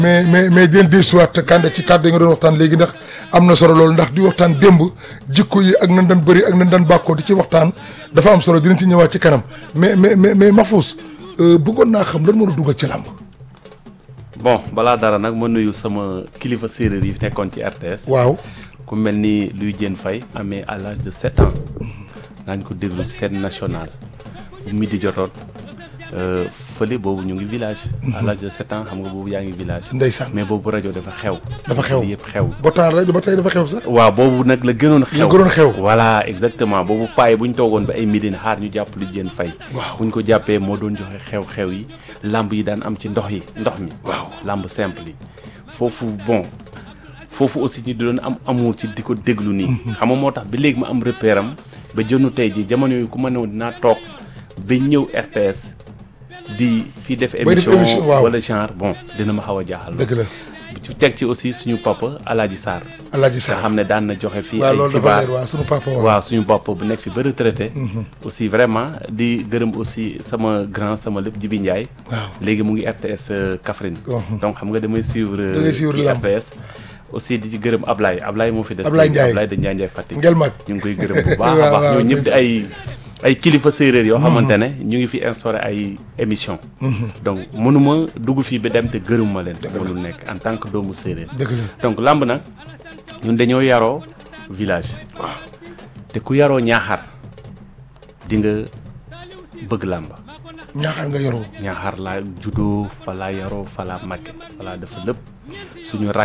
mais mais mais dinañ dellusiwaat kànde ci kàddu yi nga doon waxtaan léegi ndax am na solo loolu ndax di waxtaan démb jikko yi ak nan daan bëri ak nan daan bàkkoo di ci waxtaan dafa am solo dinañ ci ñëwaat ci kanam mais mais mais mais Mahfouz bëggoon naa xam lan moo la dugal ci làmb. bon balaa dara nag ma nuyu sama kilifa séeréer yi nekkoon ci RTS. waaw ku mel ni Louis Diène Faye amee à l'âge de sept ans daañu ko déglu scène nationale bu midi jotoon fële boobu ñu ngi village. à l'âge de sept ans xam nga boobu yaa ngi village. ndeysaan mais boobu rajo dafa xew. dafa xew yëpp xew. ba temps rajo ba tey dafa xew sax. waaw boobu nag la gënoon xew la gënoon xew. voilà exactement boobu paay bu ñu toogoon ba ay midi xaar ñu jàpp Louis Diène Faye. waaw bu ñu ko jàppee moo doon joxe xew-xew yi lamb yi daan am ci ndox yi ndox mi. waaw lamb simple yi foofu bon. foofu aussi ñu doon am amour ci di ko déglu nii. xam nga moo tax ba léegi ma am repère am ba jënu tey ji jamono yi ku ma ne woon dinaa toog ba ñëw RTS di fi def. Bay def émission émission, waaw. wala genre bon dina ma xaw a jaaxal. dëgg la ci teg ci aussi suñu papa Alaaji Sarr. Alaaji nga Sarr xam ne daan na joxe fii waaw ay loolu dafa xibaar leer waaw sunu papa waaw. waaw suñu bopp bu nekk fi ba retraité. aussi vraiment di gërëm aussi sama grand sama lépp Jibi Ndiaye. waaw léegi mu ngi RTS euh, Kaffrine. Mhm. donc xam nga damay suivre. Da ngay suivre ci lamb. RTS. aussi di ci gërëm Ablaye Ablaye moo fi des. Ablaye léegi, Ndiaye. Ablaye de Ndiaye Ndiaye Fatick. ngel mag ñu ngi koy gërëm bu baax Waaw, a baax waaw, ñoo ñëpp di ndeysaan. ay ay kilifa séeréer yoo xamante ne ñu ngi fi instauré ay émission donc mënuma dugg fii ba dem te gërëmuma leen mënul nekk en tant que doomu séeréer dëgg la donc lamb nag ñun dañoo yaroo village waaw te ku yaroo ñaaxar di nga bëgg làmb ñaaxaar nga yoroo ñaaxar laa juddoo fa laa yaroo fa laa màgge fa laa dafa lépp suñu rak